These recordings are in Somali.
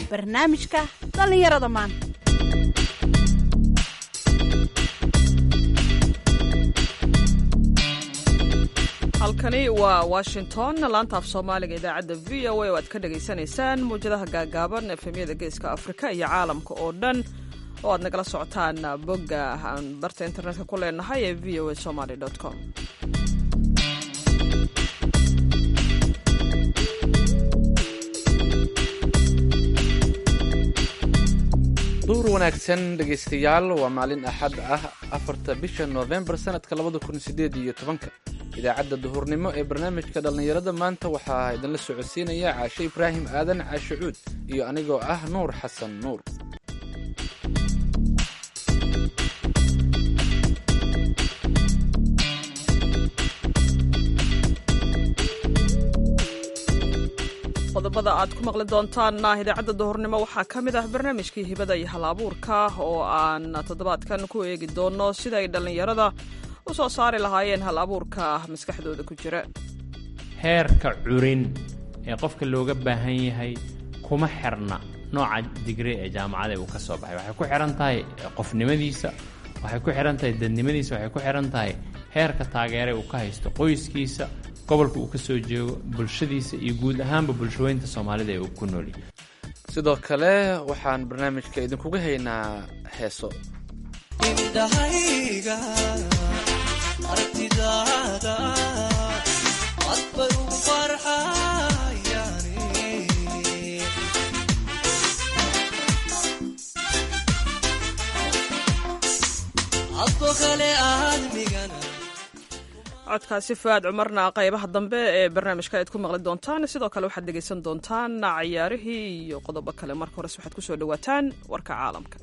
barnaamijka dhallinyarada maanta halkani waa washington laanta af soomaaliga idaacadda v o a oo aad ka dhagaysanaysaan mawjadaha gaagaaban efemyada geeska afrika iyo caalamka oo dhan oo aad nagala socotaan bogga aan barta internetka ku leenahay ee v o a somaly com duhur wanaagsan dhegaystayaal waa maalin axad ah afarta bisha noofembar sanadka labada kun sideed iyo tobanka idaacadda duhurnimo ee barnaamijka dhallinyarada maanta waxaa idinla socodsiinaya caashe ibraahim aadan caashe cuud iyo anigoo ah nuur xasan nuur qodobada aad ku maqli doontaanna idaacadda duhurnimo waxaa ka mid ah barnaamijkii hibada iyo hal-abuurka oo aan toddobaadkan ku eegi doono sida ay dhallinyarada u soo saari lahaayeen hal abuurka maskaxdooda ku jira heerka curin ee qofka looga baahan yahay kuma xirna nooca digri ee jaamacada uu ka soo baxay waxay ku xihan tahay qofnimadiisa waxay ku xihan tahay dadnimadiisa waxay ku xihan tahay heerka taageere uu ka haysto qoyskiisa gobolka uu ka soo jeego bulshadiisa iyo guud ahaanba bulshaweynta soomaalida ee uu ku noolyahay sidoo kale waxaan barnaamijka idinkuga haynaa heeso codkaasi fuaad cumarna qaybaha dambe ee barnaamijka aad ku maqli doontaan sidoo kale waxaad dhegaysan doontaan cayaarihii iyo qodobo kale marka hores waxaad kusoo dhawaataan warka caalamka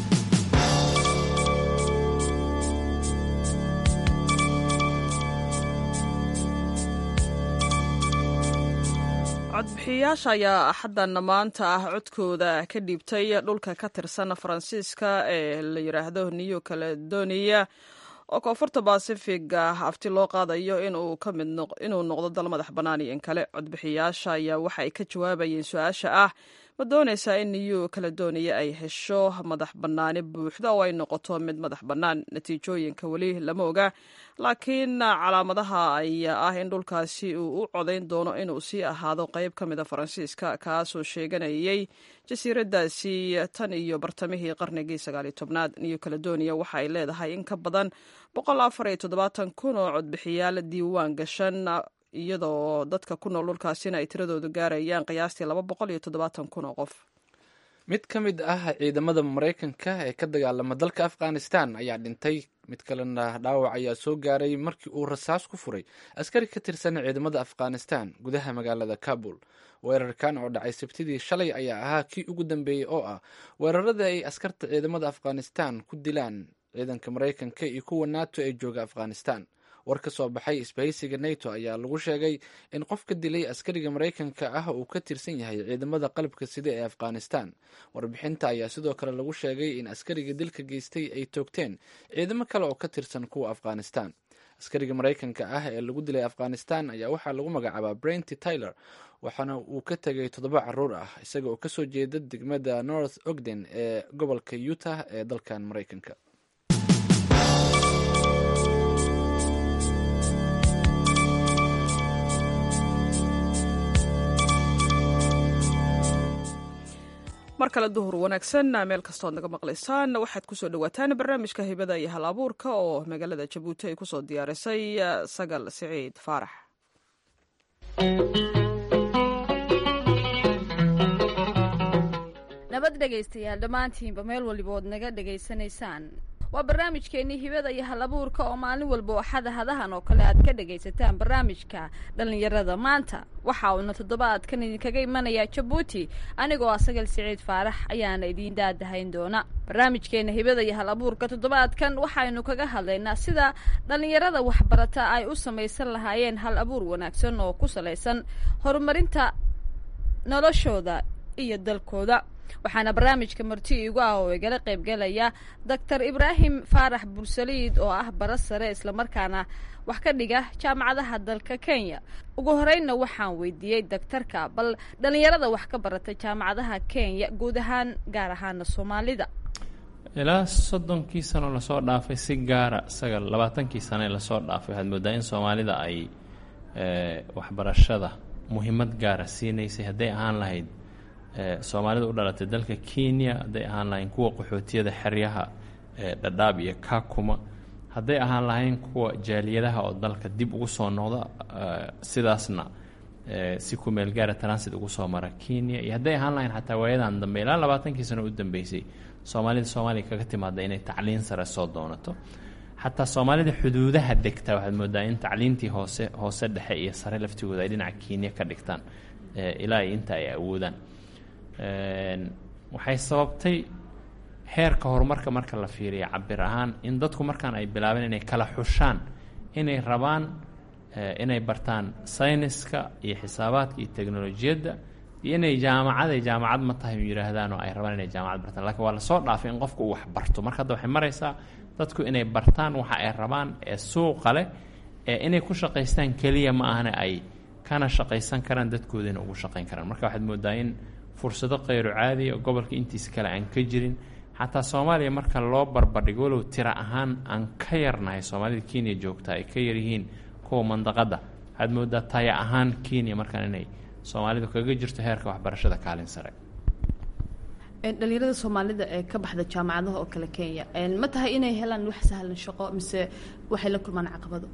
codbixiyayaasha ayaa axaddan maanta ah codkooda ka dhiibtay dhulka ka tirsan faransiiska ee la yidhaahdo new caledonia oo koonfurta basifiga afti loo qaadayo inuu noqdo dal madax bannaan iyo in kale codbixiyayaasha ayaa waxa ay ka jawaabayeen su-aasha ah ma doonaysaa in new caledonia ay hesho madax bannaani buuxda oo ay noqoto mid madax bannaan natiijooyinka weli lama oga laakiin calaamadaha ayaa ah in dhulkaasi uu u codayn doono inuu sii ahaado qayb ka mida faransiiska kaasoo sheeganayay jasiiradaasi tan iyo bartamihii qarnigii sagaaliyo tobnaad new caledonia waxa ay leedahay in ka badan boqol afar iyo toddobaatan kun oo codbixiyaal diiwaan gashan iyadoo dadka ku nool dhulkaasina ay tiradoodu gaarayaan qiyaastii laba boqol iyo toddobaatan kun oo qof mid ka mid ah ciidamada maraykanka ee ka dagaalama dalka afghanistan ayaa dhintay mid kalena dhaawac ayaa soo gaaray markii uu rasaas ku furay askari ka tirsan ciidamada afghanistan gudaha magaalada kabul weerarkan oo dhacay sabtidii shalay ayaa ahaa kii ugu dambeeyey oo ah weerarada ay askarta ciidamada afghanistan ku dilaan ciidanka maraykanka iyo kuwa nato ee jooga afghanistan war ka soo baxay isbahaysiga nato ayaa lagu sheegay in qofka dilay askariga maraykanka ah uu ka tirsan yahay ciidamada qalabka sida ee afghanistan warbixinta ayaa sidoo kale lagu sheegay in askariga dilka geystay ay toogteen ciidamo kale oo ka tirsan kuwa afghanistan askariga maraykanka ah ee lagu dilay afghanistan ayaa waxaa lagu magacaabaa brenty tyler waxaana uu ka tegay toddoba caruur ah isaga oo kasoo jeeda degmada north ogden ee gobolka utah ee dalkan maraykanka mar kale duhur wanaagsan meel kastood naga maqlaysaan waxaad kusoo dhawaataan barnaamijka hibada iyo hal abuurka oo magaalada jabuuti ay kusoo diyaarisay sagal siciid faarax nabad dhegaystayaal dhammaantiinba meel walibood naga dhegaysanaysaan waa barnaamijkeennii hibada iyo hal abuurka oo maalin walba axada hadahan oo kale aad ka dhagaysataan barnaamijka dhallinyarada maanta waxa uuna toddobaadkan idinkaga imanayaa jabuuti anigoo ah sagal siciid faarax ayaana idiin daadahayn doona barnaamijkeena hibada iyo hal abuurka toddobaadkan waxaynu kaga hadlaynaa sida dhallinyarada waxbarata ay u samaysan lahaayeen hal abuur wanaagsan oo ku salaysan horumarinta noloshooda iyo dalkooda waxaana barnaamijka marti igu ah oo igala qaybgelaya doctor ibraahim faarax bursaliid oo ah bara sare islamarkaana wax ka dhiga jaamacadaha dalka kenya ugu horeynna waxaan weydiiyey daktarka bal dhallinyarada wax ka barata jaamacadaha kenya guud ahaan gaar ahaana soomaalida ilaa soddonkii sano lasoo dhaafay si gaara isaga labaatankii sano ee lasoo dhaafay waxaad moodaa in soomaalida ay waxbarashada muhiimad gaara siinaysay hadday ahaan lahayd soomaalida u dhalatay dalka kenya hadday ahaan lahayn kuwa qaxootiyada xeryaha dhadhaab iyo kakuma hadday ahaan lahayn kuwa jaaliyadaha oo dalka dib ugu soo noqda sidaasna si ku meel gaara transit ugu soo mara kenya iyo hadday ahaan lahayn xataa waayadan dambe ilaa labaatankii sano u dambeysay soomaalida soomaaliya kaga timaada inay tacliin sare soo doonato xataa soomaalida xuduudaha degta waxaad moodaa in tacliintii hoose hoose dhexe iyo sare laftigooda ay dhinaca kenya ka dhigtaan ilaa iyo inta ay awoodaan waxay sababtay heerka horumarka marka la fiiriya cabir ahaan in dadku markaan ay bilaabeen inay kala xushaan inay rabaan inay bartaan sayniska iyo xisaabaadka iyo teknolojiyadda iyo inay jaamacaday jaamacad ma tahay yihaahdaan oo ay rabaan inay jaamacad bartaan lakiin waa lasoo dhaafay in qofku uu wax barto marka hadda waxay maraysaa dadku inay bartaan waxa ay rabaan ee suuqa leh ee inay ku shaqaystaan keliya ma ahana ay kana shaqaysan karaan dadkoodana ugu shaqayn karaan marka waxaad moodaa in fursado khayru caadiya gobolka intiisa kale aan ka jirin xataa soomaaliya marka loo barbardhigo walow tira ahaan aan ka yarnahay soomaalida kenya joogta ay ka yaryihiin kuwa mandaqadda waxaad moodaa taya ahaan kenya markaan inay soomaalidu kaga jirto heerka waxbarashada kaalin sare dhalinyarada soomaalida ee ka baxda jaamacadaha oo kale kenya ma tahay inay helaan wax sahlan shaqo mise waxay la kulmaan caqabado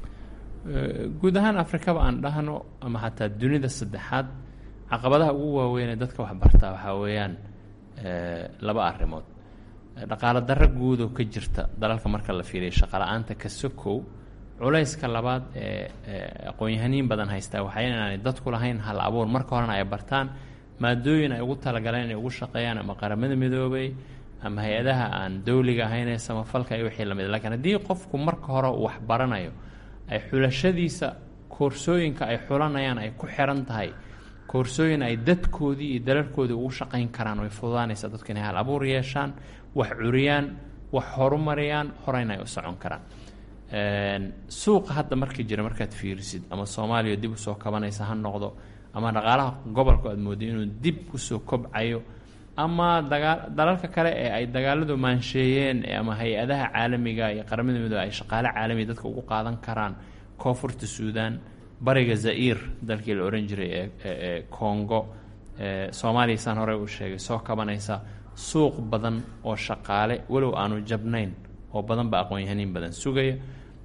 guud ahaan afrikaba aan dhahno ama xataa dunida saddexaad caqabadaha ugu waaweyn ee dadka waxbartaa waxaa weeyaan laba arrimood dhaqaalo darro guud oo ka jirta dalalka marka la fiiriya shaqala-aanta ka sokow culayska labaad ee aqoon-yahaniin badan haystaa waxay inaanay dadku lahayn hal abuur marka horena ay bartaan maadooyin ay ugu talagaleen inay ugu shaqeeyaan ama qaramada midoobay ama hay-adaha aan dowliga ahayn ee samafalka iyo wixii lamid lakiin haddii qofku marka hore uu wax baranayo ay xulashadiisa koorsooyinka ay xulanayaan ay ku xiran tahay koorsooyin ay dadkoodii iyo dalalkoodii ugu shaqayn karaan way fududaanaysaa dadku inay hal abuur yeeshaan wax curiyaan wax horumariyaan horeyna ay u socon karaan suuqa hadda markii jira markaad fiirisid ama soomaaliya dib usoo kabanaysa ha noqdo ama dhaqaalaha gobolku aad mooday inuu dib usoo kobcayo ama dagaa dalalka kale ee ay dagaaladu maansheeyeen ama hay-adaha caalamiga iyo qaramada midoobe ay shaqaale caalamiga dadka ugu qaadan karaan koonfurta suudan bariga zair dalkii la ohan jiray ee congo soomaaliya saan horey u sheegay soo kabanaysa suuq badan oo shaqaale walow aanu jabnayn oo badan ba aqoon-yahaniin badan sugaya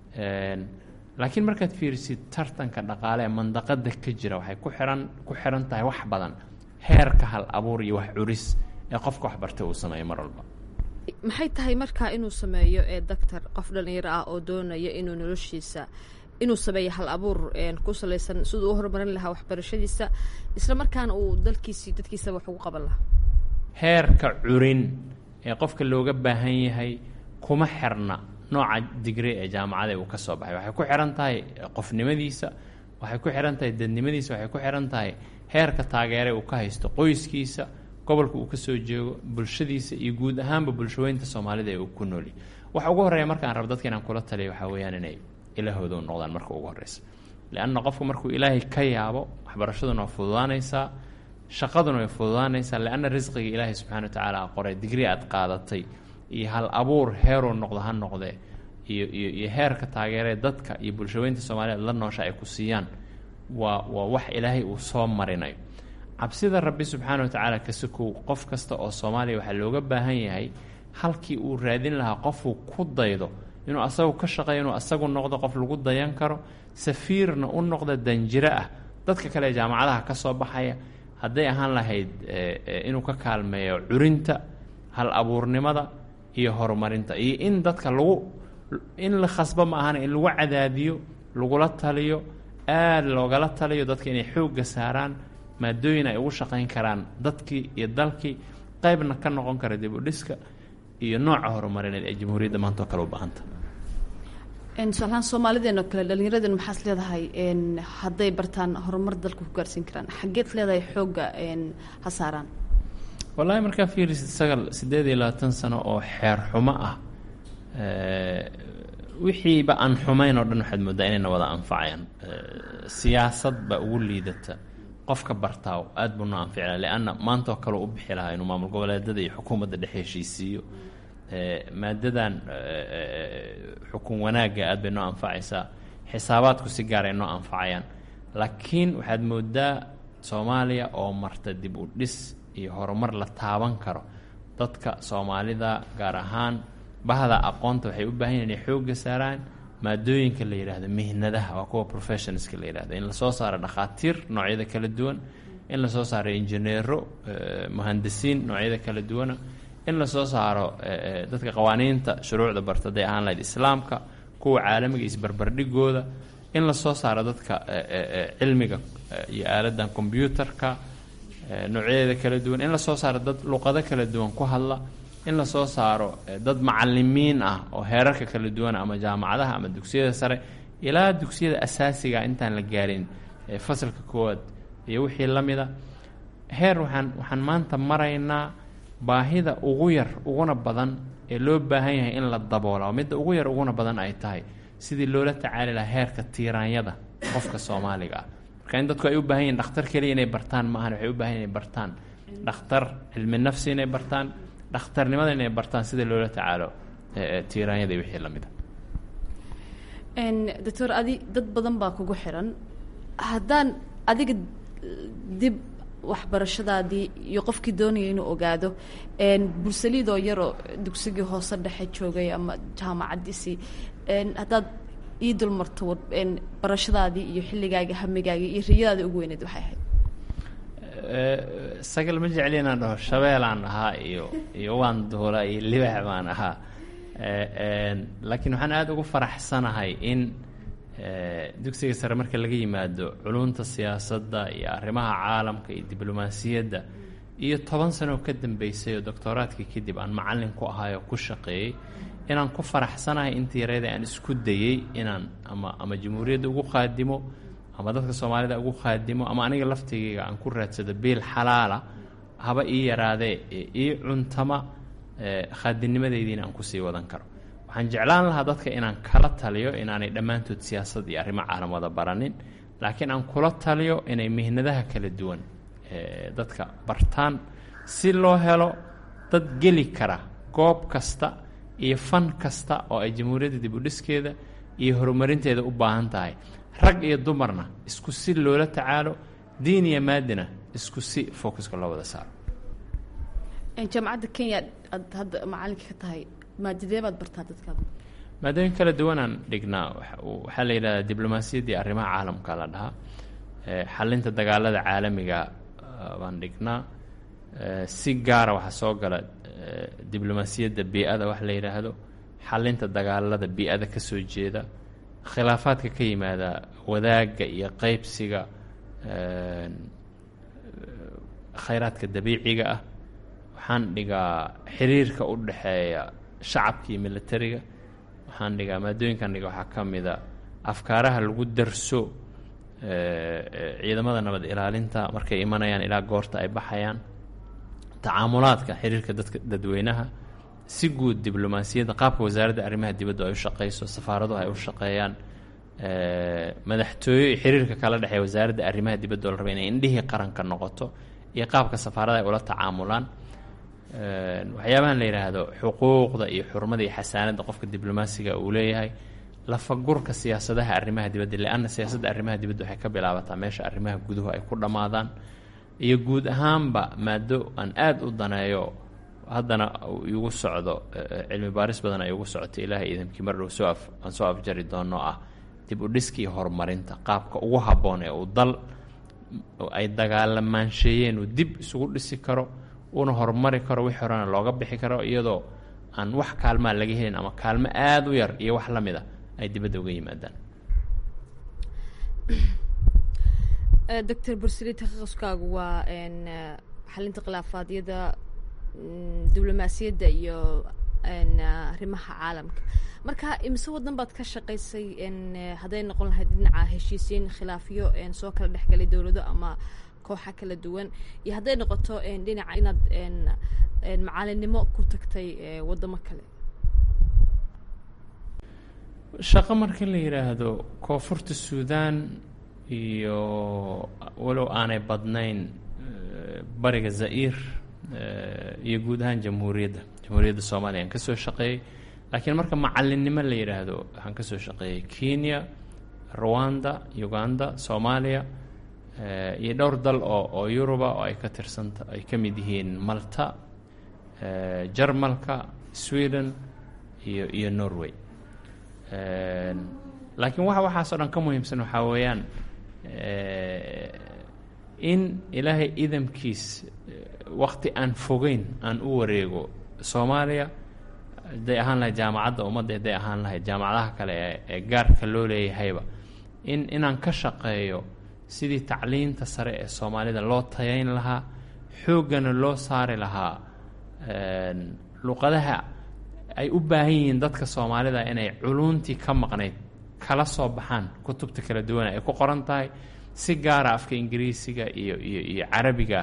laakiin markaad fiirisid tartanka dhaqaale ee mandaqada ka jira waxay ku xiran ku xiran tahay wax badan heerka hal abuur iyo wax curis ee qofka waxbartay uu sameeyo mar walba maxay tahay markaa inuu sameeyo ee doctor qof dhalinyaro ah oo doonaya inuu noloshiisa inuu sameeyo hal abuur ku salaysan siduu u horumarin lahaa waxbarashadiisa isla markaana uu dalkiisii dadkiisaba wax ugu qaban lahaa heerka curin ee qofka looga baahan yahay kuma xirna nooca digre ee jaamacada uu ka soo baxay waxay ku xihan tahay qofnimadiisa waxay ku xihan tahay dadnimadiisa waxay ku xihan tahay heerka taageere uu ka haysto qoyskiisa gobolka uu kasoo jeego bulshadiisa iyo guud ahaanba bulshaweynta soomaalida ee uu ku noolya waxa ugu horreeya markaan rabo dadka inaan kula taliya waxaa weeyaan inay ilaahooda u noqdaan marka ugu horreysa leanna qofku markuu ilaahay ka yaabo waxbarashaduna waa fududaanaysaa shaqaduna way fududaanaysaa leanna risqiga ilaahay subxana wa tacaala a qoray digri aad qaadatay iyo hal abuur heeruu noqdo ha noqdee iyo iyo iyo heerka taageeree dadka iyo bulshaweynta soomaaliyeed la noosha ay ku siiyaan waa waa wax ilaahay uu soo marinayo cabsida rabbi subxaana wa tacaala kasakow qof kasta oo soomaaliya waxaa looga baahan yahay halkii uu raadin lahaa qofuu ku daydo inuu asagu ka shaqeeyo inuu asagu noqdo qof lagu dayan karo safiirna u noqda danjiro ah dadka kale ee jaamacadaha ka soo baxaya hadday ahaan lahayd inuu ka kaalmeeyo curinta hal abuurnimada iyo horumarinta iyo in dadka lagu in la khasbo ma ahana in lagu cadaadiyo lagula taliyo aada loogala taliyo dadka inay xoogga saaraan maadooyin ay ugu shaqayn karaan dadkii iyo dalkii qeybna ka noqon kara dib u dhiska iyo nooca horumarineed ee jamhuuriyadda maanta oo kale u baahanta tusaalahaan soomaalideeno kale dhallinyaraden maxaas leedahay hadday bartaan horumar dalka ku gaarsiin karaan xaggeed leedahay xoogga ha saaraan wallaahi markaa fiirisid sagal siddeed iyo labaatan sano oo xeer xumo ah wixiiba aan xumayn oo dhan waxaad mooddaa inayna wada anfacayaan siyaasad baa ugu liidata qofka bartaa aad buu noo anfici laha leanna maanta oo kale u bixi lahaa inuu maamul goboleedada iyo xukuumadda dhex heshiisiiyo maadadan xukun wanaagga aad bay noo anfacaysaa xisaabaadku si gaar ay noo anfacayaan laakiin waxaad moodaa soomaaliya oo marta dib u dhis iyo horumar la taaban karo dadka soomaalida gaar ahaan bahda aqoonta waxay u baahan yahin inay xoogga saaraan maadooyinka la yidhaahdo mihnadaha waa kuwa professionalska la yidhahdo in lasoo saaro dhakhaatiir noocyada kala duwan in lasoo saaro injineero muhandisiin noocyada kala duwana in lasoo saaro dadka qawaaniinta shuruucda barta haday ahaan lahayd islaamka kuwa caalamiga isbarbardhigooda in lasoo saaro dadka cilmiga iyo aaladan combyuutarka noocyadeeda kala duwan in lasoo saaro dad luqado kala duwan ku hadla in lasoo saaro dad macalimiin ah oo heerarka kala duwan ama jaamacadaha ama dugsiyada sare ilaa dugsiyada asaasiga intaan la gaarin fasalka koowaad iyo wixii la mida heer waxaan waxaan maanta maraynaa baahida ugu yar uguna badan ee loo baahan yahay in la daboola oo midda ugu yar uguna badan ay tahay sidii loola tacaali lahaa heerka tiiraanyada qofka soomaaliga ah marka in dadku ay u baahan yihin dhakhtar keliya inay bartaan maahan waxay u baahan inay bartaan dhakhtar cilmi nafsi inay bartaan dhakhtarnimada inay bartaan sida loola tacaalo tiiraanyada iyo wixii lamida doctor adi dad badan baa kugu xiran haddaan adiga dib waxbarashadaadii iyo qofkii doonaya inuu ogaado bursaliidoo yaroo dugsigii hoose dhexe joogay ama jaamacadiisii haddaad ii dulmarto barashadaadii iyo xilligaagii hamigaagii iyo riyadaadii ugu weyneed waxay ahayd sagal ma jecli inaan dhaho shabeelaan ahaa iyo iyo waan duula iyo libax baan ahaa laakiin waxaan aada ugu faraxsanahay in dugsiga sare marka laga yimaado culunta siyaasadda iyo arrimaha caalamka iyo diblomaasiyadda iyo toban sanoo ka dambeysay oo doctooraadkii kadib aan macallin ku ahay oo ku shaqeeyey inaan ku faraxsanahay intii yareeda aan isku dayey inaan ama ama jamhuuriyadda ugu qaadimo ama dadka soomaalida ugu qaadimo ama aniga laftigayga aan ku raadsado biil xalaala haba ii yaraadee ii cuntama khaadinimadeydiina aan kusii wadan karo waxaan jeclaan lahaa dadka inaan kala taliyo inaanay dhammaantood siyaasad iyo arrimo caalam wada baranin laakiin aan kula taliyo inay mihnadaha kala duwan dadka bartaan si loo helo dad geli kara goob kasta iyo fan kasta oo ay jamhuuriyadda dib u dhiskeeda iyo horumarinteeda u baahan tahay rag iyo dumarna isku si loola tacaalo diin iyo maadina isku si focuska loo wada saaro jaamacadda kenya aad hadda macalinka ka tahay maadadee baad bartaa dadkaada maadooyin kala duwanaan dhignaa waxaa la yidhahdaa diblomaasiyaddii arrimaha caalamka la dhahaa xalinta dagaalada caalamiga baan dhignaa si gaara waxaa soo gala diblomaasiyadda bii-ada wax la yidhaahdo xalinta dagaalada bii-ada ka soo jeeda khilaafaadka ka yimaada wadaagga iyo qeybsiga khayraadka dabiiciga ah waxaan dhigaa xiriirka u dhexeeya shacabka iyo militariga waxaan dhigaa maadooyinkan dhiga waxaa ka mida afkaaraha lagu darso ciidamada nabad ilaalinta markay imanayaan ilaa goorta ay baxayaan tacaamulaadka xiriirka dadka dadweynaha si guud diblomaasiyadda qaabka wasaaradda arrimaha dibaddu ay u shaqeyso safaaraduhu ay u shaqeeyaan madaxtooyo iyo xiriirka kala dhexeeya wasaaradda arrimaha dibadda oo la raba inay indhihii qaranka noqoto iyo qaabka safaarada ay ula tacaamulaan waxyaabahan la yidhaahdo xuquuqda iyo xurmada iyo xasaanadda qofka diblomaasiga uu leeyahay lafagurka siyaasadaha arrimaha dibadda leanna siyaasadda arrimaha dibadda waxay ka bilaabataa meesha arrimaha guduhu ay ku dhammaadaan iyo guud ahaanba maado aan aada u daneeyo haddana igu socdo cilmi baaris badan ay ugu socoto ilaahay idamkii mar dhow soo af aan soo afjari doono ah dib u dhiska iyo horumarinta qaabka ugu habboon ee uu dal ay dagaalamaansheeyeen uu dib isugu dhisi karo una horumari karo wix horena looga bixi karo iyadoo aan wax kaalmaa laga helin ama kaalmo aada u yar iyo wax la mid a ay dibadda uga yimaadaan doctor bursali takhaquskaagu waa xalinta khilaafaadyada diblomaasiyadda iyo arrimaha caalamka marka imise wadan baad ka shaqaysay hadday noqon lahayd dhinaca heshiisiin khilaafyo soo kala dhexgalay dowlado ama kooxa kala duwan iyo hadday noqoto dhinaca inaad macalinimo ku tagtay waddamo kale shaqo marka la yidhaahdo koonfurta suudaan iyo walow aanay badnayn bariga za'iir iyo guud ahaan jamhuuriyadda jamhuuriyadda soomaaliya aan ka soo shaqeeyey laakiin marka macalinnimo la yidhaahdo waxaan ka soo shaqeeyey kenya rwanda uganda soomaaliya iyo dhowr dal oo oo yuruba oo ay ka tirsanta ay ka mid yihiin malta jarmalka sweden iyo iyo norway laakiin waxa waxaas oo dhan ka muhiimsan waxaa weeyaan in ilaahay idamkiis wakti aan fogeyn aan u wareego soomaaliya hadday ahaan lahayd jaamacadda ummadda hadday ahaan lahayd jaamacadaha kale ee ee gaarka loo leeyahayba in inaan ka shaqeeyo sidii tacliinta sare ee soomaalida loo tayayn lahaa xooggana loo saari lahaa luqadaha ay u baahan yihiin dadka soomaalida inay culuntii ka maqnayd kala soo baxaan kutubta kala duwana ay ku qoran tahay si gaara afka ingiriisiga iyo iyo iyo carabiga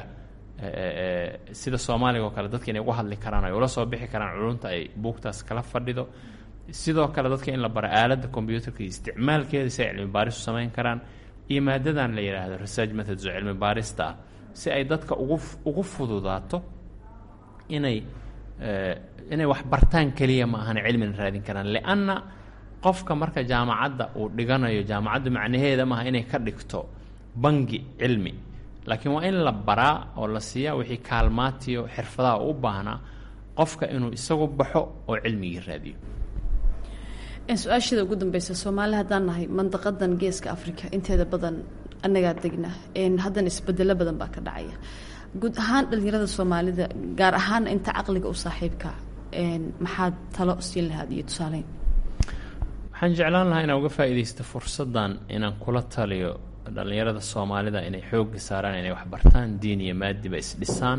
sida soomaaliga oo kale dadka inay uga hadli karaan ay ula soo bixi karaan culunta ay buugtaas kala fadhido sidoo kale dadka in la baro aaladda combyuutarka iyo isticmaalkeeda si ay cilmi baarisu samayn karaan iyo maadadan la yidhaahdo research methods oo cilmi baarista ah si ay dadka ugu ugu fududaato inay inay wax bartaan keliya ma ahana cilmina raadin karaan lianna qofka marka jaamacadda uu dhiganayo jaamacaddu macnaheeda maaha inay ka dhigto bangi cilmi laakiin waa in la baraa oo la siiyaa wixii kaalmaatiyo xirfadaha u baahnaa qofka inuu isagu baxo oo cilmigii raadiyo su-aashada ugu dambeysa soomaali haddaan nahay mandaqadan geeska africa inteeda badan annagaa degna haddana isbedelo badan baa ka dhacaya guud ahaan dhalinyarada soomaalida gaar ahaan inta caqliga u saaxiibka maxaad talo siin lahaad iyo tusaaleyn waxaan jeclaan lahaa inaan uga faa'iidaysto fursaddan inaan kula taliyo dhallinyarada soomaalida inay xoogga saaraan inay waxbartaan diin iyo maadiba isdhisaan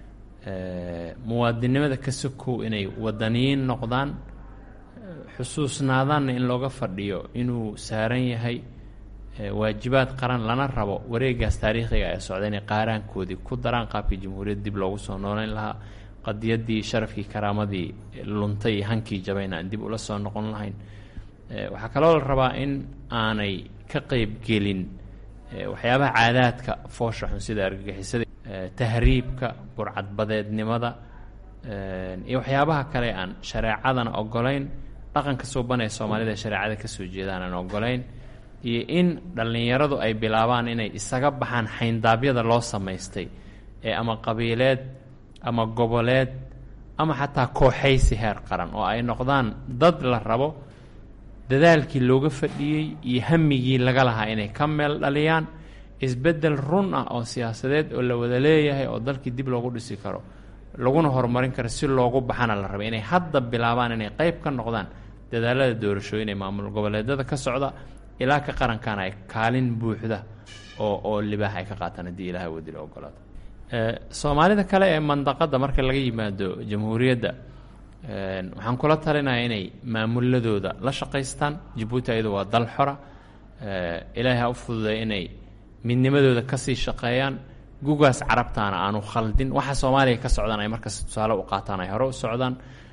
muwaadinimada ka sokow inay wadaniyiin noqdaan xusuusnaadaanna in looga fadhiyo inuu saaran yahay waajibaad qaran lana rabo wareegaas taariikhiga ee socda inay qaaraankoodii ku daraan qaabkii jamhuuriyadda dib loogu soo nooleyn lahaa qadiyaddii sharafkii karaamadii luntay iyo hankii jabayna aan dib ula soo noqon lahayn waxaa kaloo la rabaa in aanay ka qeybgelin waxyaabaha caadaadka foosha xun sida argagixisada tahriibka burcadbadeednimada iyo waxyaabaha kale aan shareecadana ogolayn dhaqanka suuban ee soomaalida shareecada kasoo jeedaan aan ogolayn iyo in dhallinyaradu ay bilaabaan inay isaga baxaan xayndaabyada loo samaystay ee ama qabiileed ama goboleed ama xataa kooxaysi heer qaran oo ay noqdaan dad la rabo dadaalkii looga fadhiyey iyo hamigii laga lahaa inay ka meel dhaliyaan isbeddel run ah oo siyaasadeed oo la wada leeyahay oo dalkii dib loogu dhisi karo laguna horumarin karo si loogu baxana la raba inay hadda bilaabaan inay qeyb ka noqdaan dadaalada doorashooyin ee maamul goboleedyada ka socda ilaa ka qarankan ay kaalin buuxda oo oo libaax ay ka qaataan haddii ilaha wadila ogolaado soomaalida kale ee mandaqadda marka laga yimaado jamhuuriyadda waxaan kula talinaya inay maamuladooda la shaqaystaan jabuuti ayadu waa dal xora ilaahay ha u fududay inay midnimadooda kasii shaqeeyaan gugaas carabtaana aanu khaldin waxa soomaaliya ka socdaan ay markas tusaale u qaataan ay hore u socdaan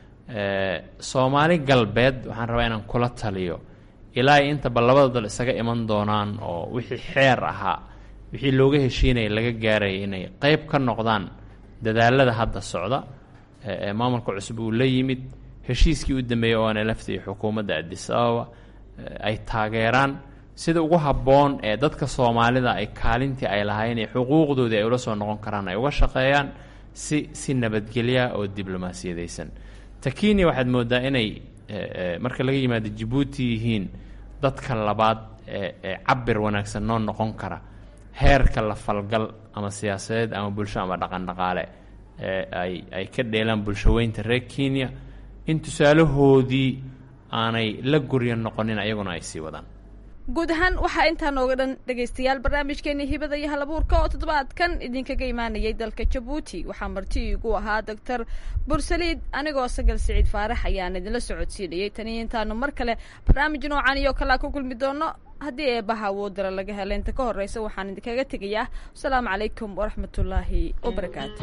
soomaali galbeed waxaan rabaa inaan kula taliyo ilaa ay intaba labada dal isaga iman doonaan oo wixii xeer ahaa wixii looga heshiinaya laga gaaraya inay qeyb ka noqdaan dadaalada hadda socda ee maamulka cusub uu la yimid heshiiskii u dambeeyey oo ana lafta iyo xukuumadda adis ababa ay taageeraan sida ugu habboon ee dadka soomaalida ay kaalintii ay lahaayeen ee xuquuqdoodii ay ula soo noqon karaan ay uga shaqeeyaan si si nabadgelya oo diblomaasiyadaysan takini waxaad moodaa inay marka laga yimaado jabuuti yihiin dadka labaad ee ee cabir wanaagsan noo noqon kara heerka la falgal ama siyaasadeed ama bulsho ama dhaqan dhaqaale ee ay ay ka dheelaan bulshaweynta reer kenya in tusaalahoodii aanay la guryo noqonin ayaguna ay sii wadaan guud ahaan waxaa intaa nooga dhan dhegaystayaal barnaamijkeeni hibada iyo halabuurka oo toddobaadkan idinkaga imaanayay dalka jabuuti waxaa marti igu ahaa doctor bursaliid anigoo sagal siciid faarax ayaan idinla socodsiinayay taniyo intaanu mar kale barnaamij noocan iyo kalaa ku kulmi doono haddii eebaha awoodara laga hela inta ka horeysa waxaan idinkaga tegayaa asalaamu calaykum waraxmatullaahi wabarakaatu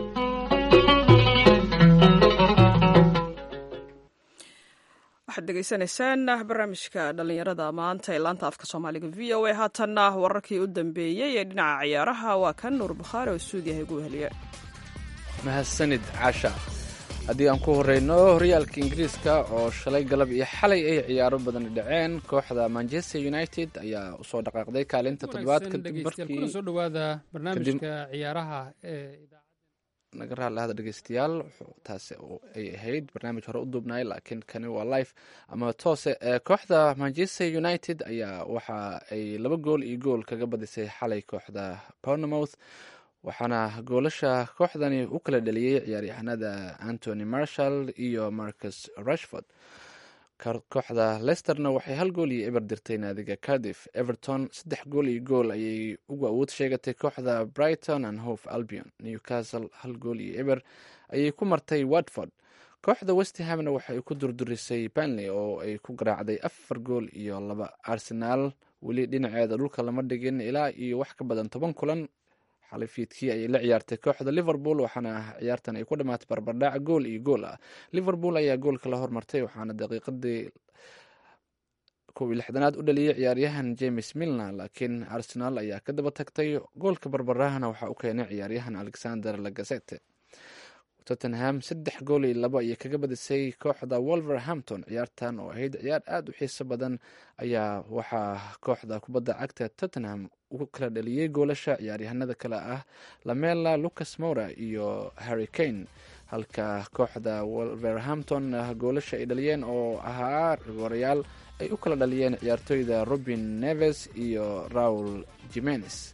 waxaad degeysanaysaan barnaamijka dhalinyarada maanta ee laanta afka soomaaliga v o a haatanna wararkii u dambeeyey ee dhinaca ciyaaraha waa kan nuur bukhaari oo stuudiyaha igu weheliye mahadsanid caasha haddii aan ku horeyno horyaalka ingiriiska oo shalay galab iyo xalay ay ciyaaro badan dhaceen kooxda manchester united ayaa usoo dhaqaaqday kaalinta toddobaad kadib markii soo dhawaada barnaamijka ciyaaraha ee naga raallahada dhegeystayaal taasi ay ahayd barnaamij hore u duubnay laakiin kani waa life ama toose kooxda manchester united ayaa waxa ay laba gool iyo gool kaga badisay xalay kooxda bournemouth waxaana goolasha kooxdani u kala dhaliyey ciyaaryahanada antony marshall iyo marcus rashford kooxda leisterna waxay hal gool iyo eber dirtay naadiga cardiff everton saddex gool iyo gool ayay ugu awood sheegatay kooxda brighton and hof albion newcastle hal gool iyo eber ayay ku martay watford kooxda westhamna waxay ku durdurisay banley oo ay ku garaacday afar gool iyo laba arsenaal weli dhinaceeda dhulka lama dhigin ilaa iyo wax ka badan toban kulan xalay fiidkii ayay la ciyaartay kooxda liverpool waxaana ciyaartan ay ku dhamaatay barbardhac gool iyo gool ah liverpool ayaa goolka la hormartay waxaana daqiiqadii kow iyo lixdanaad u dhaliyey ciyaaryahan james milner laakiin arsenal ayaa ka daba tagtay goolka barbardhahana waxaa u keenay ciyaaryahan alexander lagazete tottenham saddex gool iyo labo ayay kaga badisay kooxda wolverhampton ciyaartan oo ahayd ciyaar aada u xiiso badan ayaa waxaa kooxda kubadda cagta tottenham u kala dhaliyey goolasha ciyaaryahanada kale ah lamela lucas mora iyo harry kane halka kooxda wolverhampton goolasha ay dhaliyeen oo ahaa rigorayaal ay u kala dhaliyeen ciyaartooyda robin neves iyo raul jimenes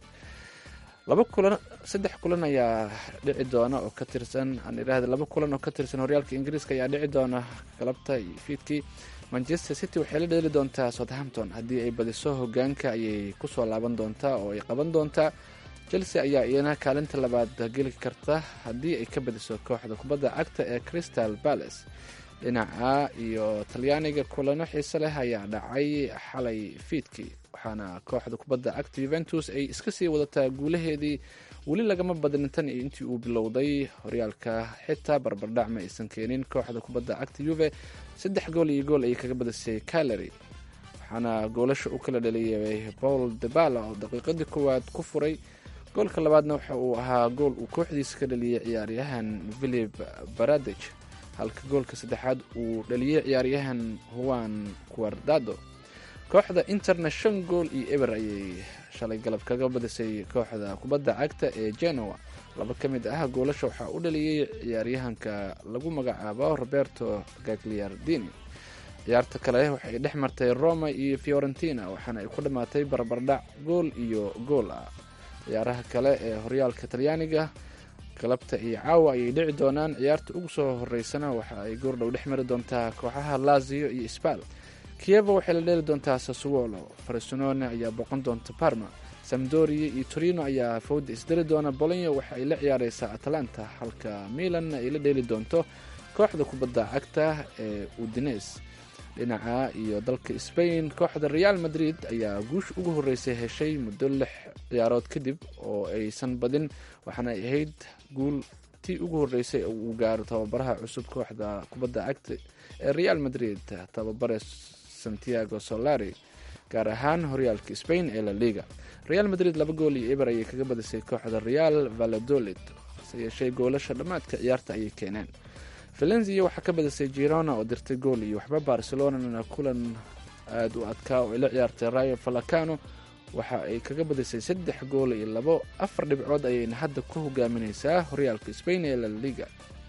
laba kulan saddex kulan ayaa dhici doona oo ka tirsan aan idhaahda laba kulan oo ka tirsan horyaalka ingiriiska ayaa dhici doona galabta iyo fiidkii manchester city waxay la dheeli doontaa southampton haddii ay badiso hogaanka ayay kusoo laaban doontaa oo ay qaban doontaa chelsea ayaa iyana kaalinta labaad geli karta haddii ay ka badiso kooxda kubadda cagta ee crystal palace dhinaca iyo talyaaniga kulano xiise leh ayaa dhacay xalay fiidkii waxaana kooxda kubadda cagta yuventus ay iska sii wadataa guulaheedii weli lagama badnin tan iyo intii uu bilowday horyaalka xitaa barbardhac ma aysan keenin kooxda kubadda cagta yuve saddex gool iyo gool ayay kaga badisay calary waxaana goolasha u kala dhaliyay paul debala oo daqiiqadii koowaad ku furay goolka labaadna waxa uu ahaa gool uu kooxdiisa ka dhaliyay ciyaaryahan philip baradej halka goolka saddexaad uu dhaliyey ciyaaryahan huwan quardado kooxda interna shan gool iyo eber ayay shalay galab kaga badisay kooxda kubadda cagta ee genoa laba ka mid ah goolasha waxaa u dhaliyey ciyaaryahanka lagu magacaabo roberto gagliardini ciyaarta kale waxay dhex martay roma iyo fiorentina waxaana ay ku dhammaatay barbardhac gool iyo gool ah ciyaaraha kale ee horyaalka talyaaniga galabta iyo caawa ayay dhici doonaan ciyaarta ugu soo horeysana waxa ay goordhow dhex mari doontaa kooxaha lazio iyo sbal kievo waxay la dheeli doontaa sassuolo farsinone ayaa boqon doonta parma samdoria iyo torino ayaa fawda isdari doona bolonyo waxa ay la ciyaareysaa atalanta halka milan ay la dheeli doonto kooxda kubadda cagta ee udines dhinaca iyo dalka spain kooxda real madrid ayaa guush ugu horeysay heshay muddo lix ciyaarood kadib oo aysan badin waxaana ay ahayd guul tii ugu horeysay uu gaaro tababaraha cusub kooxda kubadda cagta ee real madrid tababare santiago solari gaar ahaan horyaalka spain ee la liga real madrid laba gool iyo eber ayay kaga badisay kooxda real valadolid hase yeeshee goolasha dhammaadka ciyaarta ayay keeneen valenzia waxaa ka badisay girona oo dirtay gool iyo waxba barcelonana kulan aada u adkaa oo ay la ciyaartay rayo falacano waxa ay kaga badisay saddex gool iyo labo afar dhibcood ayayna hadda ku hogaamineysaa horyaalka spain ee la liga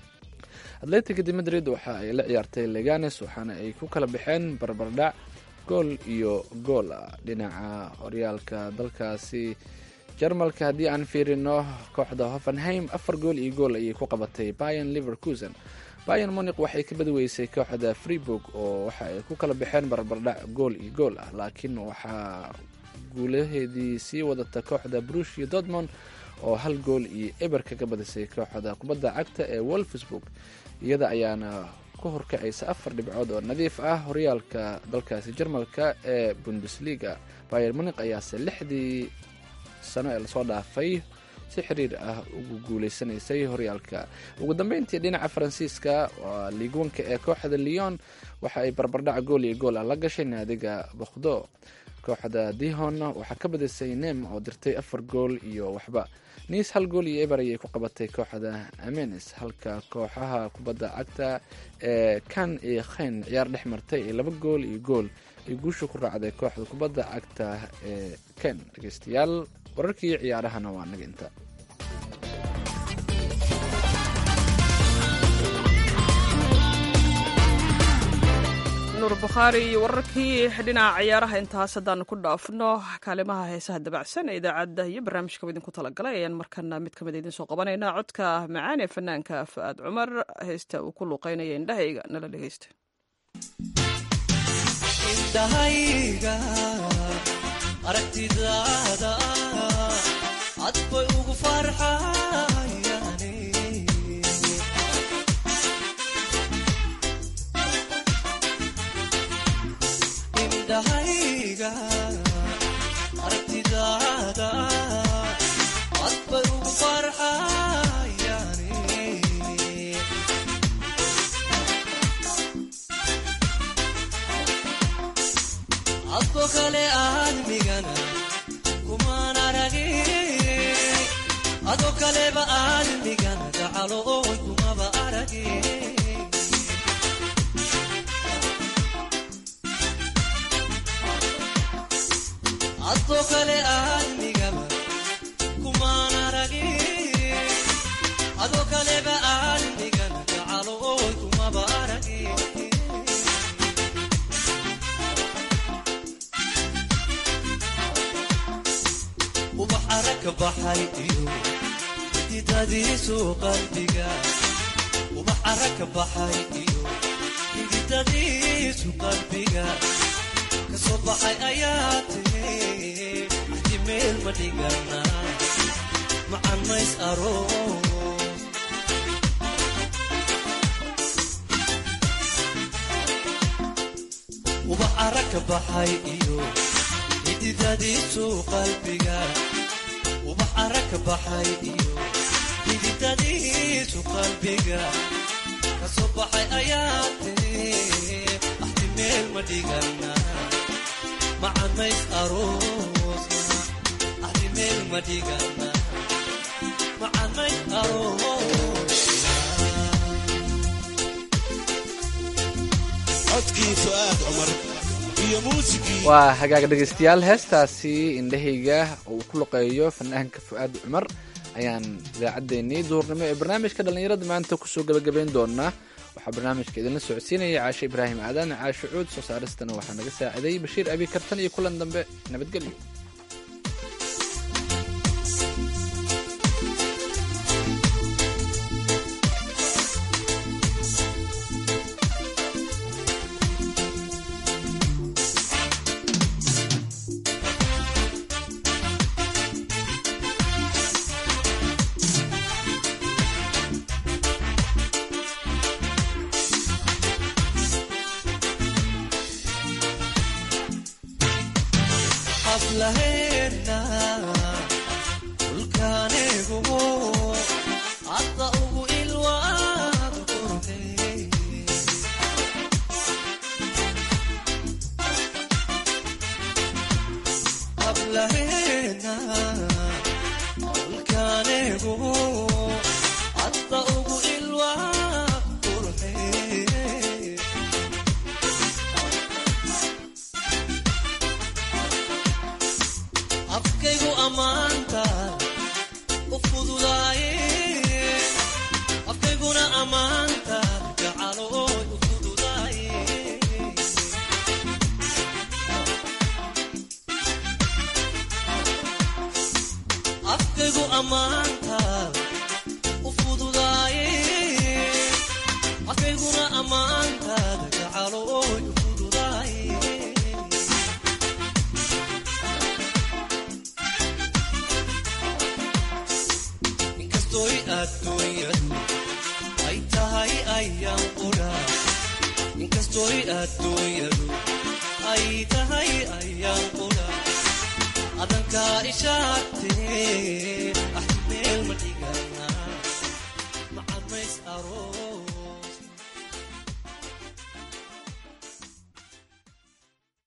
atletica de madrid waxa ay la ciyaartay leganes waxaana ay ku kala baxeen barbardhac gool iyo gool ah dhinaca horyaalka dalkaasi jarmalka haddii aan fiirino kooxda hoffenheim afar gool iyo gool ayay ku qabatay bayan liverkusen bayan moniq waxay ka badweysay kooxda freeburg oo waxa ay ku kala baxeen barbardhac gool iyo gool ah laakiin waxaa guulaheedii sii wadata kooxda brush iyo dortmond oo hal gool iyo eber kaga badisay kooxda kubadda cagta ee wolfsburg iyada ayaana ku horkacaysa afar dhibcood oo nadiif ah horyaalka dalkaasi jarmalka ee bundesliga bayer munik ayaase lixdii sano ee lasoo dhaafay si xiriir ah ugu guuleysanaysay horyaalka ugu dambeyntii dhinaca faransiiska waa liigwanka ee kooxda leon waxa ay barbardhac gool iyo gool ah la gashay naadiga bokhdo kooxda dihon waxaa ka badisay nem oo dirtay afar gool iyo waxba niis hal gool iyo eber ayay ku qabatay kooxda amenes halka kooxaha kubadda cagta ee kan iyo khayn ciyaar dhex martay ee laba gool iyo gool ay guusha ku raacday kooxda kubadda cagta ee ken dhegeystayaal wararkii ciyaarahana waa naga inta nuur bukhaari iyo wararkii dhinaca ciyaaraha intaas haddaan ku dhaafno kaalimaha heesaha dabacsan ee idaacadda iyo barnaamijkaba idinku talagalay ayaan markana mid kamid idiin soo qabanaynaa codka macaan ee fanaanka fa'aad cumar heesta uu ku luuqeynaya indhahayga nala dhegeysta indhahayga aragtidaada cad bay ugu farxayane indhahayga aragtidaada cad bay ugu farxayane adko kale aadmigana kumaan aragin adoo kaleba aadmigana gacalo oy kumaba aragin adoo kale aadmigaba kumaan aragin adoo kaleba aadmigana gacalo oy kumaba aragin ubax aragka baxay iyo xididadiisu qalbiga ubax aragka baxay iyo xididadiisu qalbiga kasoo baxay ayaa tiri axdi meel ma dhigana macan mays aroos ubax aragka baxay iyo xididadiisu qalbiga ubax aragka baxay iyo xididadiisu qalbiga kasoo baxay ayaa tiri axdi meel ma dhigana macanays aroosna axdi meel ma dhigana macanays aroosna codkii fu'aad cumar iyo muusigii waa hagaag dhegeystayaal heestaasi indhahayga oo uu ku luqeeyo fanaanka fu'aad cumar ayaan idaacaddeenii duhurnimo ee barnaamijka dhallinyarada maanta kusoo gabagabayn doonaa waxaa barnaamijka idinla socodsiinaya caashe ibraahim aadan caashe cuud soo saaristana waxaa naga saaciday bashiir abi kartan iyo kulan dambe nabadgelyo xaflaheena dhulkaanigu hadda ugu ilwaad qurxey xaflaheena dhulkaanigu hadda ugu ilwaad qurxey afkaygu ammaanta u fududaaye afkayguna ammaanta gacalooy u fududaaye afkaygu ammaanta u fududaaye afkayguna ammaanta gacalooy u fududaaye inkastoy adduunyadu ay tahay ayaan qudha adduunyadu ay tahay ayaan qudha adankaa ishaagtee